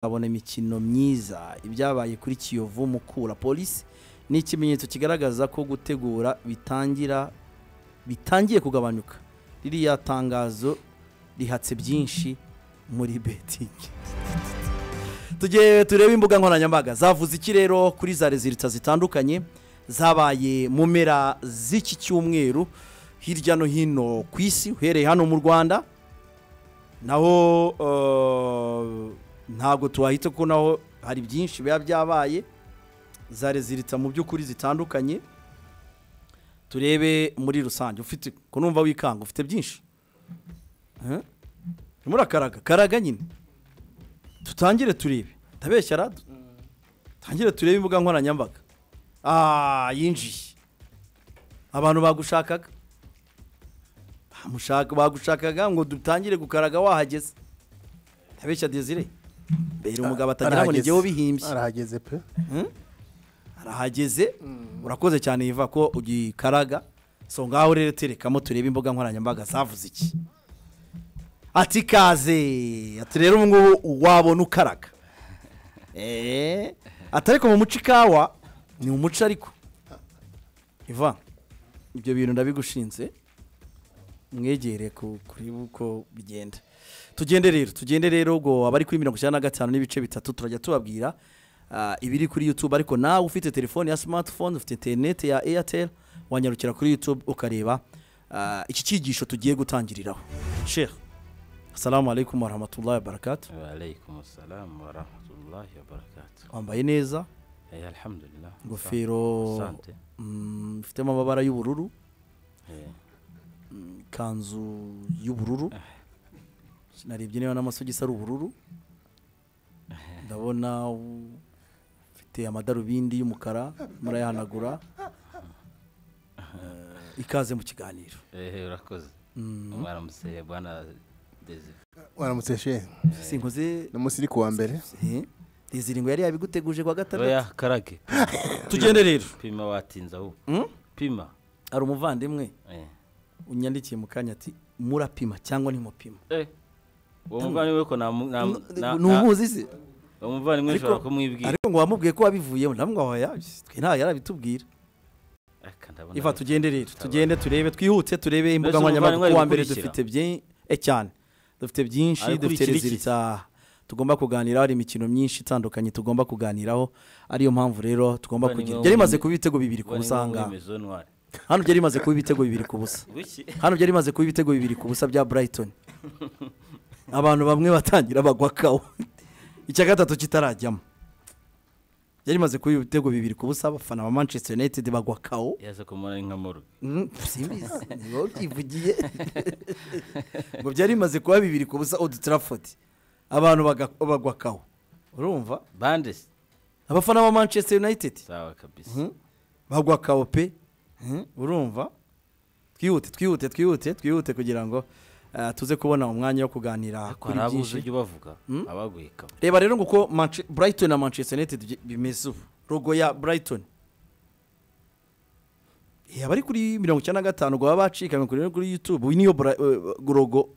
babona imikino myiza ibyabaye kuri kiyovu mukura polisi ni ikimenyetso kigaragaza ko gutegura bitangira bitangiye kugabanyuka ririya tangazo rihatse byinshi muri betingi tugiye turebe imbuga nkoranyambaga zavuze iki rero kuri za rezilita zitandukanye zabaye mu mpera z'iki cyumweru hirya no hino ku isi uhereye hano mu rwanda naho ntabwo tuwahita ko naho hari byinshi biba byabaye za reziritsa mu by'ukuri zitandukanye turebe muri rusange ufite kunumva wikanga ufite byinshi murakaraga karaga nyine tutangire turebe ndabeshya rado tutangire turebe imbuga nkoranyambaga aaa yinjiye abantu bagushakaga bagushakaga ngo dutangire gukaraga wahageze ndabeshya dezire mbere umugabo atagira ngo nijyeho bihimbye arahageze pe arahageze urakoze cyane yiva ko ugikaraga so ngaho rero terekamo turebe imbuga nkoranyambaga zavuze iki ati ikaze ati rero ubu ngubu wabona ukaraga eee atariko mu muco ikawa ni umuco ariko iva ibyo bintu ndabigushinze mwegere kuri uko bigenda tugende rero tugende rero ubwo abari kuri mirongo icyenda na gatanu n'ibice bitatu turajya tubabwira ibiri kuri yutube ariko nawe ufite telefone ya simatifone ufite interineti ya eyateri wanyarukira kuri yutube ukareba iki cyigisho tugiye gutangiriraho sheha asalamu alaykum warahmatullahi wabarakatu Walaikum salamu wa rahmatullahi wa barakatuh. wambaye neza Eh, alhamdulillah. ingofero Asante. mm, ifitemo amabara y'ubururu Eh, ikanzu y'ubururu narebye niba n'amasogisi ari ubururu ndabona u- ufite amadarubindi y'umukara murayahanagura Eh, ikaze mu kiganiro eh, urakoze. Mwaramutse bwana Desire. waramutse shehe sinkoze ni umunsi uri kuwa mbere Eh, dezire ngo yari yabiguteguje kwa gatandatu Oya karage. tugende rero Pima watinza ahubwo. Mm? Pima. hari umuvandimwe Eh. unyandikiye mu kanya ati murapima cyangwa ntimupima Eh. Uwo muvandimwe ko na na na- ni na- umuzi se uwo muvandimwe Ariko- ushobora kumwibwira. ariko ngo wamubwiye ko wabivuyemo ntabwo waya twe nta yarabitubwira Aka ndabona iva ari- tugende rero tutabara. tugende turebe twihute turebe imbuga Mbese nkoranyambaga umuvandimwe kuko wa ari mbere gukurikira? dufite byinshi cyane dufite byinshi Ari dufite gukurikira iki? rezilita tugomba kuganiraho hari imikino myinshi itandukanye tugomba kuganiraho ariyo mpamvu rero tugomba Buvandimwe kugira wo byari muri- bimaze kuba ibitego bibiri ku Buvandimwe busa wo aha muri ngaha Maison Noire. hano byari bimaze kuba ibitego bibiri ku busa Buki. hano byari bimaze kuba ibitego bibiri ku busa bya burayitoni abantu bamwe batangira bagwa kawo icya gatatu kitarajyamo byari bimaze kuba ibitego bibiri ku busa abafana ba manchester united bagwa kawo Yaza kumara inka morgue. Mm, simbizi ni wowe ubyivugiye ngo byari bimaze kuba bibiri ku busa old trafford abantu baga- bagwa kawo urumva Bandes. abafana ba manchester united Sawa kabisa. bagwa kawo pe Mm, urumva twihute twihute twihute twihute kugira ngo eh, tuze kubona umwanya wo kuganira Ariko kuri hari abuze byinshi ibyo bavuga. Abaguye kabo. reba rero ngo uko Manche- brighton na manchester united byi- bimeze ubu rogo ya brighton Eh, abari kuri mirongo icyenda na gatanu ngo baba bacikanywe kuri kuri youtube iyi niyo Bra- eh, rogo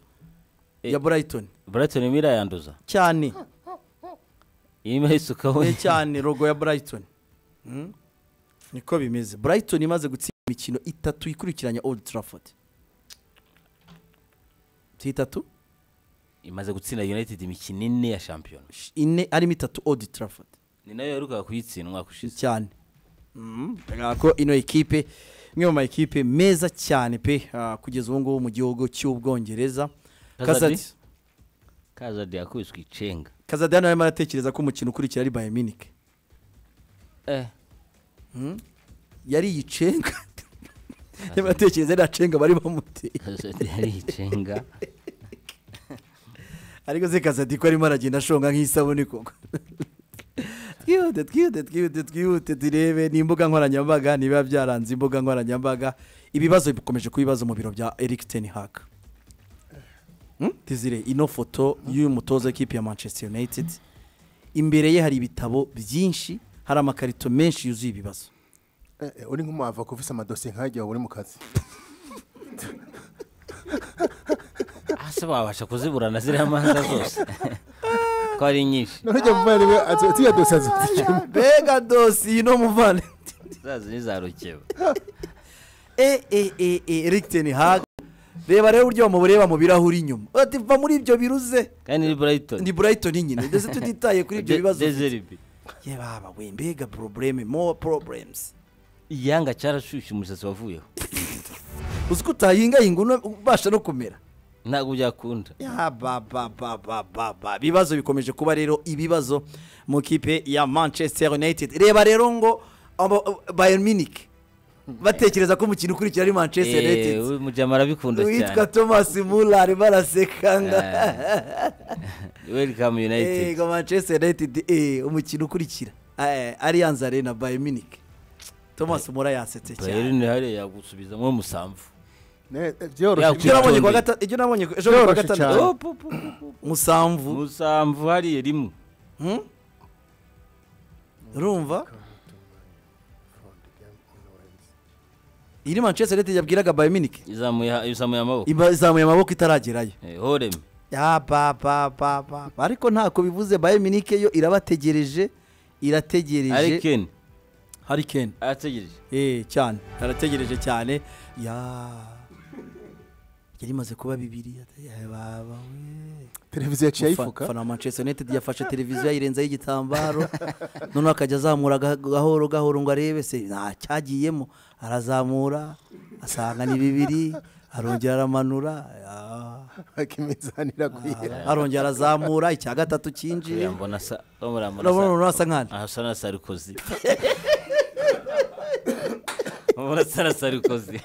ya brighton Brighton imira yanduza. cyane Imira isukaho. Eh, cyane rogo ya brighton Mm. niko bimeze brighton imaze gutsinda imikino itatu ikurikiranya old trafford si itatu imaze gutsinda united imikino ine ya shampiyona Sh- ine arimo itatu old trafford ni nayo yaherukaga kuyitsinda umwaka ushize cyane bigaragara ko ino ekipe imwe mu ma ekipe meza cyane pe ah, kugeza ubu ngubu mu gihugu cy'ubwongereza Kazadi? kazadi kazadi yakubiswe icenga kazadi hano arimo aratekereza ko umukino ukurikira ari bayern munich eh yari yicenga arimo aratekereza yari acenga bari bamuteye kazadi yari icenga ariko se kazadi ko arimo aragenda ashonga nk'isabune koko twihute twihute twihute twihute turebe ni imbuga nkoranyambaga nibiba byaranze imbuga nkoranyambaga ibibazo bikomeje kuba ibibazo mu biro bya eric ten hag tizire ino foto y'uyu mutoza w'ikipe ya manchester united imbere ye hari ibitabo byinshi hari amakarito menshi yuzuye ibibazo Eh, eh, uri nk'umuhava ko ufite amadosiye nk'ajya waba uri mu kazi hasi babasha kuziburana ziriya manza zose ko ari nyinshi none ujya muvandimwe atiya dosiye azifite mbega dosiye no muvane zazo ni za rukeba e e e e rigiteni haga reba rero uburyo bamureba mu birahuri inyuma ati va muri ibyo biruze kandi ni burayitoni ndi burayitoni nyine ndetse tutitaye kuri ibyo bibazo dezeribi ye baba we mbega porobureme mo poroburemuzi igihanga cyarashyushye umusatsi wavuyeho uzi ko utayingahinga uno- ubasha no kumera ntabwo byakunda Ya ba ba ba ba ba ba ibibazo bikomeje kuba rero ibibazo mu kipe ya manchester united reba rero ngo abo- bayern munich batekereza ko umukino ukurikira ari manchester Eh, united we mujama arabikunda uwitwa cyane thomas muller arimo arasekanga welcome united yego manchester united eh, umukino ukurikira eh, allianz arena bayern munich thomas muller yasetse cyane bayerine hariya yagusubizamo umusamvu ibyo byoroshye Ya, nabonye ku wa gata- ibyo nabonye ku- ejo bundi ku wa Byoroshye cyane. gatandatu Oh, pu, pu, pu, pu. musamvu umusamvu hariya rimwe Hmm? urumva iri manchester united yabwiraga bayern munich izamuye ha- izamuye amaboko iba- izamuye amaboko itaragerayo Eh, horeme Ya ba ba ba ba ba. ariko ntako bivuze bayern munich yo irabategereje ari irategereje keni hari ken arategereje eh cyane arategereje cyane ya yari imaze kuba bibiri ya baba we televiziyo yaciye ayifuka fana manchester united yafashe televiziyo ayirenzaho igitambaro noneho akajya azamura ga- gahoro gahoro ngo arebe se nta cyagiyemo arazamura asanga ni bibiri arongera aramanura ya. bakimizana iragwira arongera arazamura icya gatatu cyinjiye yambona asa urabona urabona asa- umuntu asa nk'ane aha asa na sarikozi urabona asa na sarikozi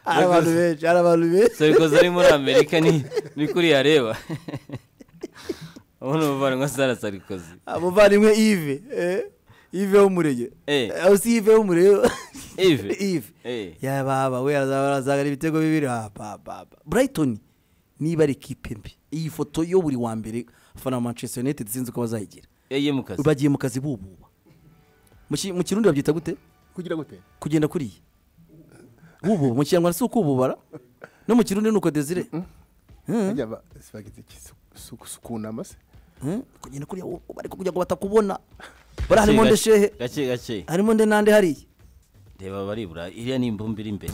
hari abantu benshi hari abantu benshi sarikozi ari muri amerika ni ni kuri yareba ubona umuvandimwe asa na sarikozi umuvandimwe ive eh, ive w'umurege Eh. Eh, si ive w'umurege Ive? ive Eh. ya baba we arazagana ibitego bibiri ah, ba, ba, ba. brighton niba ari ikipe mbi iyi foto yo buri wa mbere abafana ba manchester united sinzi uko bazayigira yagiye mu kazi bagiye mu kazi bububa Mu ki- mu kirundi babyita gute kugira gute kugenda kuriya bububa mu kinyarwanda si ukububara no mu kirundi ni uko desire Ajya ba- bageze iki? Su- su- sukunama se Hmm? kugenda kuriya wo- ariko kugira ngo batakubona bari harimo nde Gake- shehe gake gake harimo nde nande hariya reba baribura iriya ni imbumbi iri imbere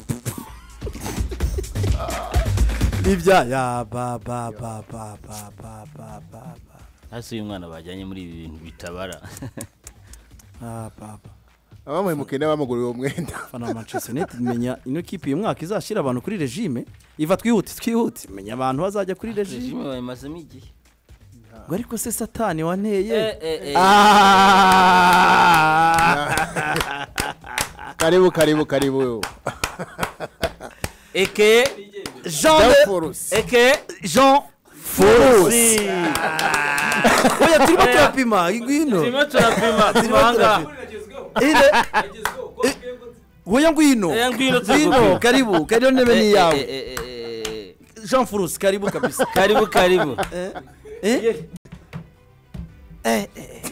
ibya ya ba ba ba ba ba ba ba ba ba hasi uyu mwana bajyanye muri ibi bintu bitabara Ah, ba ba abamuhemukiye n'abamuguriye uwo mwenda fana manchester united menya ino kipe uyu mwaka izashyira abantu kuri regime iva twihute twihute menya abantu bazajya kuri regime rejime bayimazemo igihe ngo ariko se satani wanteye Eh, eh, eh. Ah! karibu karibu karibu eke jean de- Forusi. eke jean Forusi. oya turimo turapima ngwino turimo turapima Turimo turanga ile woya ngwino Eh, ngwino ngwino turagupima. karibu karibu ntebe ni iyawe yawe jean furusi karibu kabisa karibu karibu Eh? Eh, eh, eh.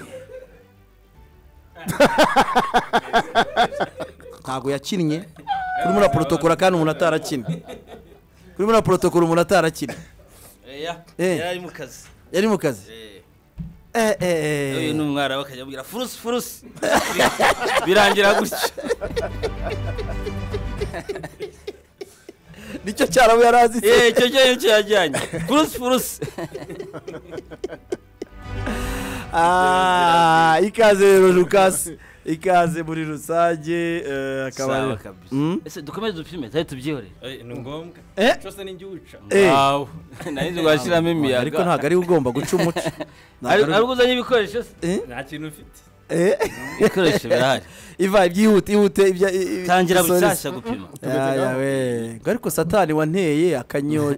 ntabwo yakinnye kuri muri porotokora kandi umuntu atarakinnye kuri muri porotokora umuntu atarakinnye Eya, Eh. yari ari mu kazi yari mu kazi Eh, Eh, eh, eh. uyu ni umwara bakajya bamubwira furusi furusi birangira gutya nicyo cyarabo yari azi se. Eh, icyo cyo cyo yajyanye furusi furusi Ah, ikaze rero lukasi ikaze muri rusange eh, akaba sawa ari- kabisa Mm? ese dukomeze dupime tari tubyihorere Eh, ni ngombwa Eh? cyose ni ngiwuca Eh. wawu nari nzi washyiramo imiyaga ariko ntabwo ari we ugomba guca umuco Ntabwo Ari- ari we- ari uzanye ibikoresho se Eh? nta kintu ufite Eh? ibikoresho birahari iva ibyihute ihute ibya i- i- tangira isoresi. bushyashya gupima Ya, ya, we. Ngo ariko satani wanteye akanyo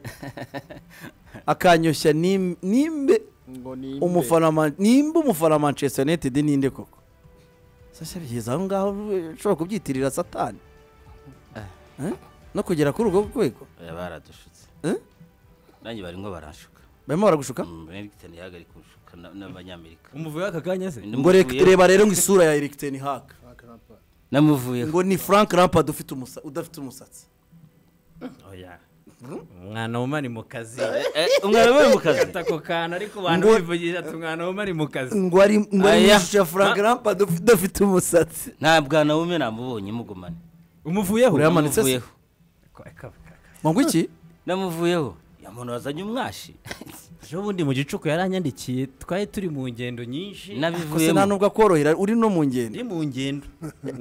akanyoshya nim- nimbe ngo ni umufana Man- nimba umufana manchester united ninde koko sasa bigeze aho ngaho ushobora kubyitirira satani Eh? no kugera kuri urwo rwego Eh, baradushutse Eh? nanjye barimo baranshuka barimo baragushuka Mm, Eriksen yahagarika gushuka na- n'abanyamerika umuvuye aka kanya se ngo rek- reba rero ngo isura ya eric ten hag namuvuyeho ngo ni frank rampard ufite umusa- udafite umusatsi oya umwana w'umari mu kazi Eh, umwana we mu kazi Fata ako kantu ariko abantu Ngo- bivugisha ati umwana w'umari mu kazi ngo ari ngo ari mu Aya. ishusho ya frank rampa udafite umusatsi nta bwana wume namubonye mugumane umuvuyeho Uriya Yamanitse se? Namuvuyeho. Ka- ka- ka- ngo iki namuvuyeho ya muntu wazanye umwashi ejo bundi mu gicuku yaranyandikiye twari turi mu ngendo nyinshi gusa nta nabivuyemo nubwo akorohera uri no mu ngendo ndi mu ngendo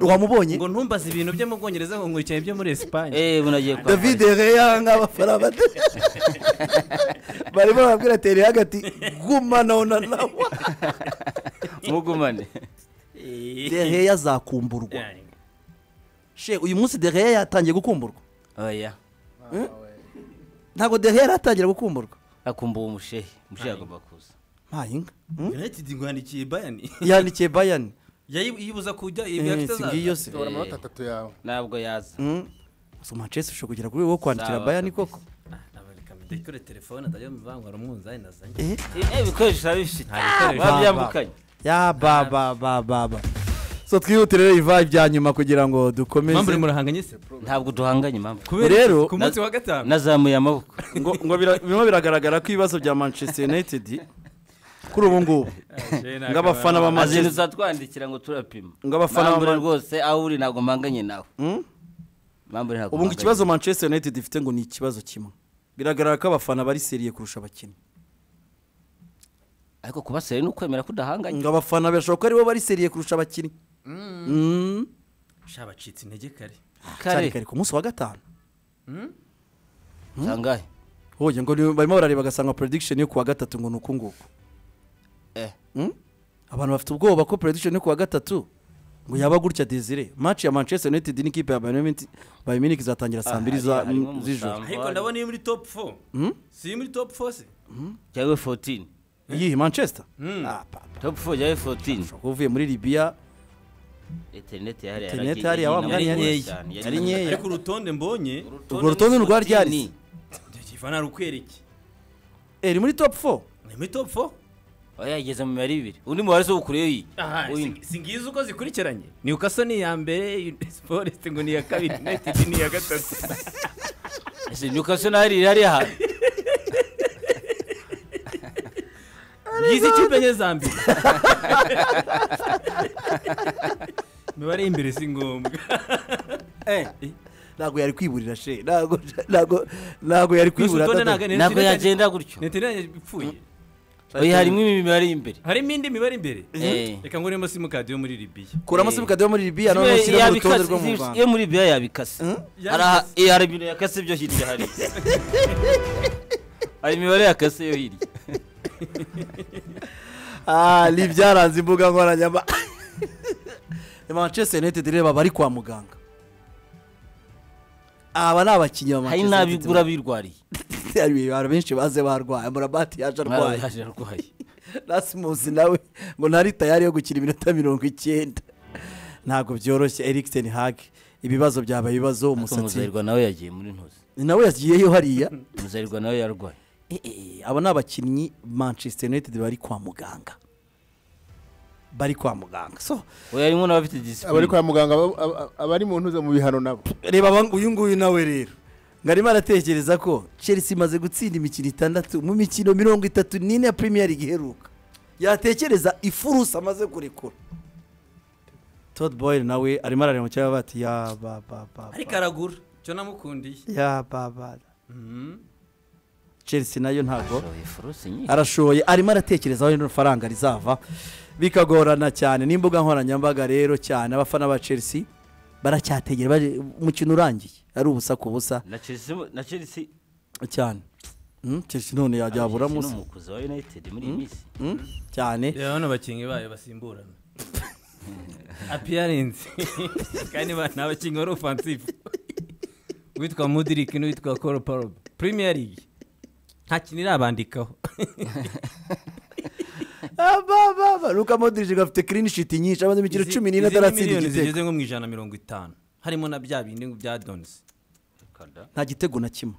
wamubonye ngo ntumbaze ibintu byo mu bwongereza ngo nkurikiye ibyo muri esipanye eh bunagiye kwa david reya nk'abafana bato barimo barabwira tere hagati gumanaho na nawe mugumane dereya azakumburwa she uyu munsi dereya yatangiye gukumburwa oya ntabwo dereya yaratangira gukumburwa akumbuye umushehe umushehe agomba kuza ntayinka united ngwandikiye bayani yandikiye bayani yibuza kujya Eh, si ngiyo se tora amanota atatu yawe ntabwo yaza Mm. so manchester ushobora kugera kuri wo kwandikira Sawa bayani kabisa. koko dukore telefone atajya mu bangwa umunzani nazanye eh eh ibikoresho urabifite Nta bikoresho. baba byambukanye ya ba ba ba ba ba so twihutire rero iva ibya nyuma kugira ngo mpamvu uri dukomeze murahanganye se ntabwo duhanganye impamvu kubera Rero, ku munsi wa gatanu nazamuye amaboko ngo ngo bira- birimo biragaragara ko ibibazo bya manchester united kuri ubu ngubu ngo abafana ba azintu manchester uzatwandikira ngo turapima Ngo abafana Mambure bama- rwose aho uri ntabwo mpanganye nawe Mm? Mambure ntabwo ubu ngo mpanganye. ikibazo manchester united ifite ngo ni ikibazo kimwe biragaragara ko abafana bari seriye kurusha abakinnyi ariko kuba seri ni ukwemera ko udahanganye ngo abafana birashoboka ko aribo bari seriye kurusha abakinnyi Mm. sha bacitse intege kare cyane kare kare ku munsi wa gatanu sangahe hoye ngo ni- barimo barareba agasanga prediction yo kuwa gatatu ngo ni uku nguku eh Mm? abantu bafite ubwoba ko prediction yo kuwa gatatu ngo yaba gutya desire match ya manchester united n'ikipe ya bayern Munich- bayern munich izatangira saa Ah, mbiri hari- za- harimo z'ijoro umusambi. ariko ndabona iyo muri top 4 si muri top 4 se jyawe fotini iyihe manchester Ah, pa- topu fo jyawe fotini ushobora kuba uvuye muri libya interineti yahariya Interineti hariya wa mwanya nkeya. Yari nkeya. ariko urutonde mbonye Urwo rutonde ni urwa ryari? ifana rukwereke Eh, iri muri top 4 ni muri top 4 oya yageze mu mibare ibiri undi mubare se ukureyo iyi Aha, Wino. si- si ngizi uko zikurikiranye newcastle ni iya mbere sporest ngo ni iya kabiri united ni iya gatatu ese nyukaso ntahari iri hariya hantu ngizi ikipe enye za mbere imibare y'imbere si ngombwa ntabwo yari kwiburira she ntabwo ntabwo ntabwo yari kwibura urutonde akadodo. ntabwo- ntabwo Interineti- yagenda gutyo neteranye ipfuye oya harimo imibare y'imbere harimo indi mibare imbere Eh. reka nguremo simukadi yo muri libiya kuramo Eh. simukadi yo muri libya none Kimwe ushyiramo yabikase- urutonde rwo mu zi- rwanda iyo muri biya yabikase Yabikase. Hari aha- eh, hari ibintu yakase byo hirya hari hari imibare yakase yo hirya Ah, ni ibyaranze imbuga nkoranyambaga Ni manchester united reba bari kwa muganga aba ni abakinnyi ba manchester hari united n'abigura birwariye hari abantu benshi baze barwaye murabati yaje arwaye Haje arwaye rasimusi nawe ngo ntari tayari yo gukina iminota mirongo icyenda ntabwo byoroshye erikiseni hage ibibazo byabaye ibibazo ariko umusatsi muzayirwa nawe yagiye muri ntuzi nawe yagiyeyo hariya muzayirwa nawe yarwaye Eh, eh, aba ni abakinnyi manchester united bari kwa muganga bari kwa muganga so we harimo n'abafite abari disipurine kwa muganga aba- aba- abari mu ntuza mu bihano nabo reba aba- uyu nguyu nawe rero ngo arimo aratekereza ko chelsea imaze gutsinda imikino itandatu mu mikino mirongo itatu n'ine ya premier league iheruka yatekereza ifurusa amaze kurekura Todd Boyle nawe arimo arareba mu kirere bati ya ba ba ba ariko ba, aragura cyo namukundiye ya ba ba Mhm. chelsea nayo ntabwo Shoye furuse nyine. arashoye arimo aratekereza aho rino faranga rizava bikagorana cyane n'imbuga nkoranyambaga rero cyane abafana ba chelsea baracyategera bari- umukino urangiye ari ubusa ku busa na Chelsea mu- na Chelsea cyane Mm, chelsea none yajyabura Chelsea munsi ni umukuzi wa United muri iyi minsi cyane reba hano abakinnyi bayo basimburana apiyarensi kandi ba- ni abakinnyi bari ofansifu uwitwa mudiriki n'uwitwa koro parobe primiya ligi nta kintu irabandikaho luka modric gafite clean sheet nyinshi amaze imikino Izi- cumi n'ine izi ni ataratsinda miliyoni igitego zigeze nko mu ijana na mirongo itanu harimo na bya bindi bya donisi Kada. nta gitego na kimwe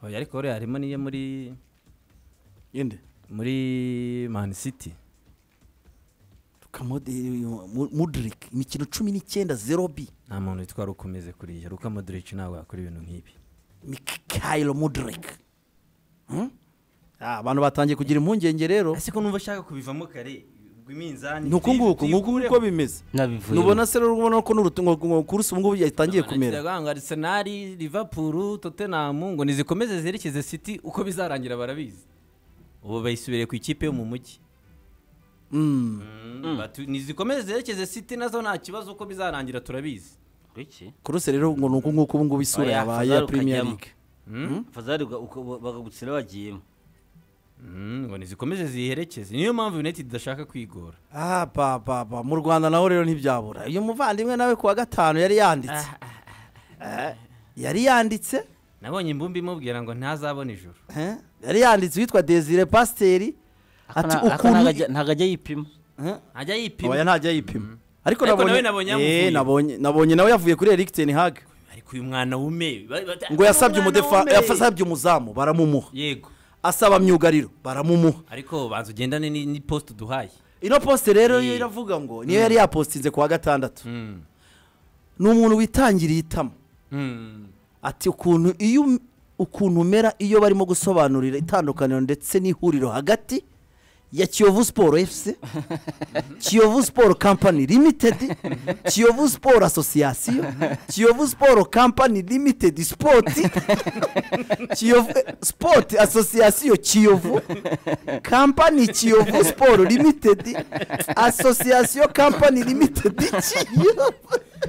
oya ariko rero harimo n'iyo muri yende muri mani siti luka modric imikino cumi n'icyenda zero bi nta muntu witwa rukomeze kuriya ruka modirici ntabwo yakora ibintu nk'ibi mikayiro mudirike abantu batangiye kugira impungenge rero ese ko numva ashaka kubivamo kare ubwo iminzani ni uku nguku nguku nguko bimeze nabivuye nubona se rero ubona ko n'uruturusi ubu ngubu yatangiye kumera ngo arisenali livapuru totenamu ngo nizikomeze zerekeze siti uko bizarangira barabizi ubu bayisubiriye ku ikipe yo mu mujyi Mm. Batu- nizikomeze zerekeze siti nazo nta kibazo uko bizarangira turabizi iki kuruse rero ngo ni uku nguku ubu ngubu isura Oya, yabaye Fazal ya premier ukajyamo. league fazari uga- uka- bakagutsira wagiyemo Mm, ngo nizikomeze ziherekeze niyo mpamvu united idashaka kwigora ah papa papa mu rwanda naho rero ntibyabura uyu muvandimwe nawe kuwa gatanu yari yanditse Eh, yari yanditse nabonye imbumbi imubwira ngo ntazabona ijoro eh, yari yanditse witwa desire pasiteri ati ukuntu ntabwo ajya yipima Eh, ajya oya yipima ntajya yipima ariko Ariko nabonye nawe nabonye Eh, yamuvuye. nabonye nabonye nawe yavuye kuri Eric ten Hag ariko uyu mwana wume ba- ba- ngo yasabye umwana umudefa wume. yasabye umuzamu baramumuha yego asaba myugariro baramumuha ariko banza ugendane ni- ni post duhaye ino posite rero yo Yee. iravuga ngo niyo yari yapositinze ku wa gatandatu ni umuntu witangiriye itama ati ukuntu iyo um- ukuntu umera iyo barimo gusobanurira itandukaniro ndetse n'ihuriro hagati ya kiyovu siporo efuse kiyovu siporo kampani limitedi kiyovu siporo asosiyasiyo kiyovu siporo kampani limitedi sipoti kiyovu sipoti asosiyasiyo kiyovu kampani kiyovu siporo limitedi asosiyasiyo kampani limitedi kiyovu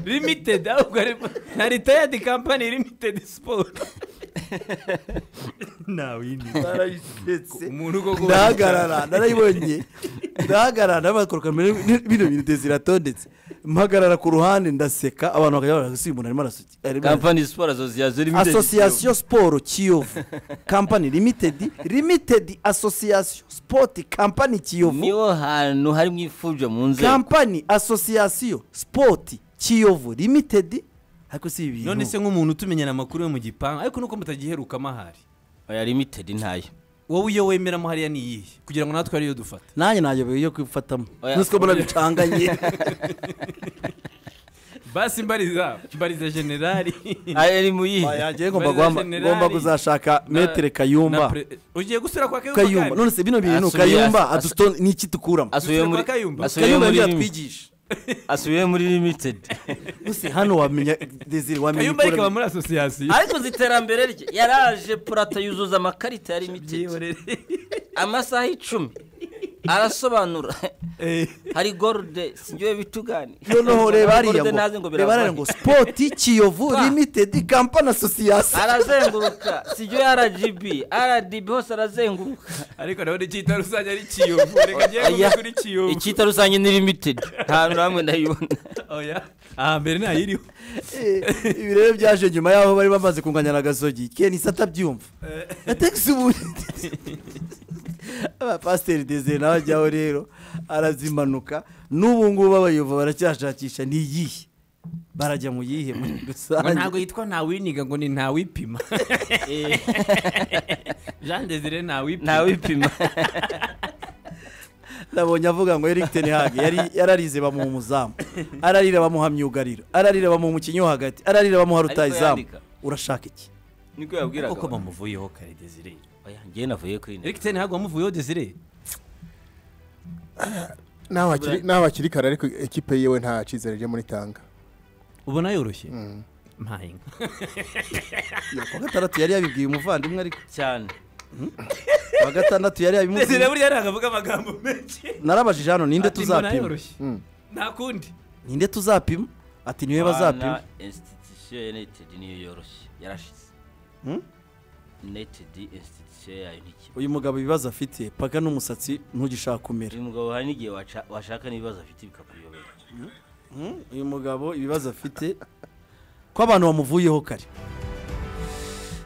limited ahubwo ari na retired company limited sport umuntu uko ndahagarara narayibonye ndahagarara bakoroka bino bintu ziratondetse mpagarara ku ruhande ndaseka abantu bakajya barara gusa uyu muntu arimo arasuki arimo arasuki." kampani siporo asosiyasiyo limitedi asosiyasiyo siporo kiyovu kampani limitedi limitedi asosiyasiyo sipoti kampani kiyovu niho hantu hari mu ifujwa mu nzego kampani asosiyasiyo sipoti kiyovu limitedi ariko si ibi none se bintu nk'umuntu utumenyera amakuru yo mu gipangu ariko nuko mutagiherukamo ahari oya limited ntayo wowe iyo wemeramo hariya ni iyihe kugira ngo natwe ariyo dufata nanjye nayobewe yo kwifatamo Oya, nusiko mbona bicanganye basi mbariza mbariza generali ari mu yihe Oya, njyewe ngomba guhamba- ngomba kuzashaka metere kayumba ugiye gusura kwa kayumba kayumba none se bino bintu Asubiye- kayumba asu- adusto- ni iki dukuramo asubiye Dusubira muri kwa Kayumba. asubiye kayumba muri niyo limi- yatwigisha asubiye muri limited gusa hano wamenya desire wamenya kayumba ikora rikaba muri asosiyasiyo ariko uzi iterambere rye yaraje purata yuzuza amakarita ya limited amasaha icumi arasobanura hari gorode singiwe bitugani noneho reba hariya Gorode ngo nazi ngo reba hariya biravahe. ngo spoti kiyovu Pa. limited company association arazenguruka singiwe rgb rdb hose arazenguruka ariko nabona icyita rusange ari kiyovu reka njyewe Oya. nkumve kuri kiyovu icyita rusange ni limited nta hantu hamwe ndayibona oya aha mbere ntayiriho Eh, ibi rero byaje nyuma yaho bari bamaze kunganya agasogi kenisa atabyumva ategisi ubundi abapasiteri desire nawe ajyaho rero arazimanuka n'ubu ngubu abayova baracyashakisha ni iyihe barajya mu yihe muri ngo ntabwo rusange yitwa ntawiniga ngo ni ntawipima jean desire ntawipima ntawipima nabonye avuga ngo Eric ten Hag yari yararize bamuha umuzamu ararira bamuha myugariro ararira bamuha umukinnyi wo hagati ararira bamuha rutayizamu yandika. urashaka iki niko yabwiraga kuko bamuvuyeho kare desire Oya, njyewe navuye kuri net eric ten ntabwo wamuvuyeho desire naho hakiri- naho hakiri kare ariko ekipe yiwe nta cyizere rye muri tanga ubona yoroshye mpaye inka kuwa gatandatu yari yabibwiye umuvandimwe ariko cyane kuwa gatandatu yari desire yabimubwiye buriya ntabwo avuga amagambo menshi narabajije hano ninde Ati mbona tuzapima yoroshye nta kundi ninde tuzapima ati niwe bazapima Bana, institution ya united niyo yoroshye yarashize Hmm? united institution yayo ntikiba uyu mugabo ibibazo afite paka n'umusatsi ntugishaka kumera uyu mugabo hari n'igihe waca- washaka n'ibibazo afite bikakuyobera Hmm? uyu mugabo ibibazo afite ko abantu bamuvuyeho kare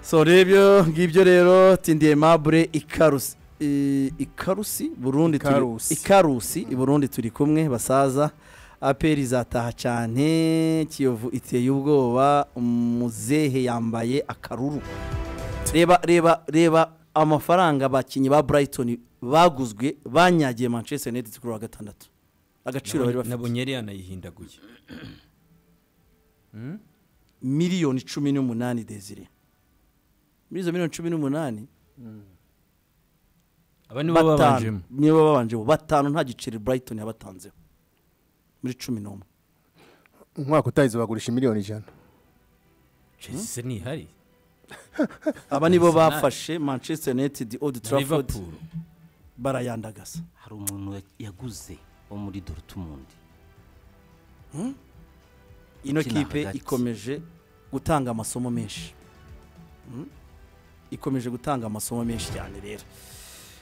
so rero ngibyo rero tindiye mabure ikarusi i- ikarusi burundi turi- Ikarusi. ikarusi i burundi turi kumwe basaza aperi izataha cyane kiyovu iteye ubwoba umuzehe yambaye akaruru reba reba reba amafaranga abakinnyi ba burayitoni baguzwe banyagiye manchester united kuri uwa gatandatu agaciro bari bafite nabonye yari yanayihindaguye miliyoni cumi n'umunani desire muri izo miliyoni cumi n'umunani aba nibo babanjemo batanu nibo babanjemo batanu nta giceri burayitoni yabatanzeho muri cumi n'umwe umwaka utahize bagurisha miliyoni ijana chelsea ntihari aba nibo Arsenal. bafashe manchester united old na trafford liverpool barayandagasa hari umuntu ya- yaguze wo muri dorutumundi ino Ukina kipe hagati. ikomeje gutanga amasomo menshi Mm? ikomeje gutanga amasomo menshi cyane rero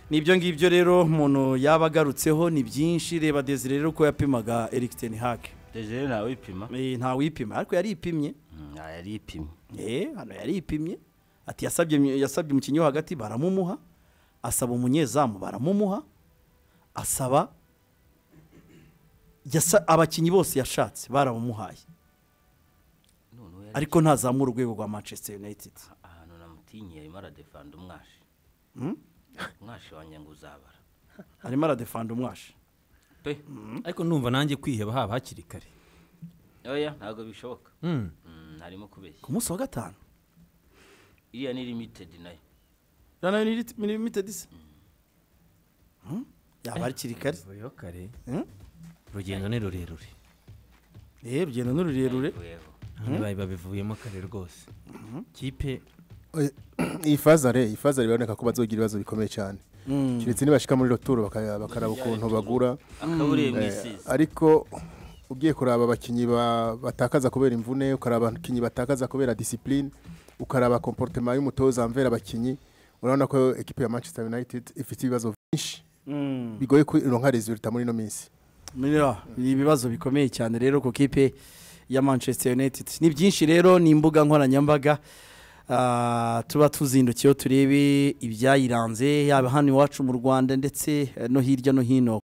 nibyo ngibyo rero umuntu yaba agarutseho ni byinshi reba desire rero ko yapimaga eric ten hag dejere nawe ipima Eh, ntawipima ariko yaripimye yari ipima Eh, hano yaripimye ati yasabye yasabye umukinnyi wo hagati baramumuha asaba umunyezamu baramumuha asaba yasa- abakinnyi bose yashatse barabumuhaye noneho yari ariko ntazamura urwego rwa manchester united ahantu namutinye arimo aradefanda umwashi umwashi wanjye ngo uzabara arimo aradefanda umwashi pe ariko numva nanjye kwiheba haba hakiri kare oya ntabwo bishoboka Mm. Mm, harimo kubeshya ku munsi wa gatanu iriya ni limitedi nayo rana limited se Hmm? yaba hakiri kare Vuyeho kare Hmm? urugendo ni rurerure eh rugendo ni rurerure Yego. hano bari babivuyemo kare rwose kipe Oya, iyi fazare iyi fazare biraboneka ko bazogira ibibazo bikomeye cyane keretse nibashika muri roturo baka- bakaraba ukuntu bagura akaburiye mu Eh, isizi ariko ugiye kuraba abakinnyi ba- batakaza kubera imvune ukaraba abakinnyi batakaza kubera disipurine ukaraba komporutema y'umutoza amvera abakinnyi urabona ko ekipi ya manchester united ifite ibibazo byinshi Mm. bigoye kuronka resulta muri ino minsi Mira, ni ibibazo bikomeye cyane rero ku kipe ya Manchester United. Ni byinshi rero ni imbuga nkoranyambaga ah, tuba tuzindukiyeho turebe ibyayiranze yaba hano iwacu mu Rwanda ndetse eh, no hirya no hino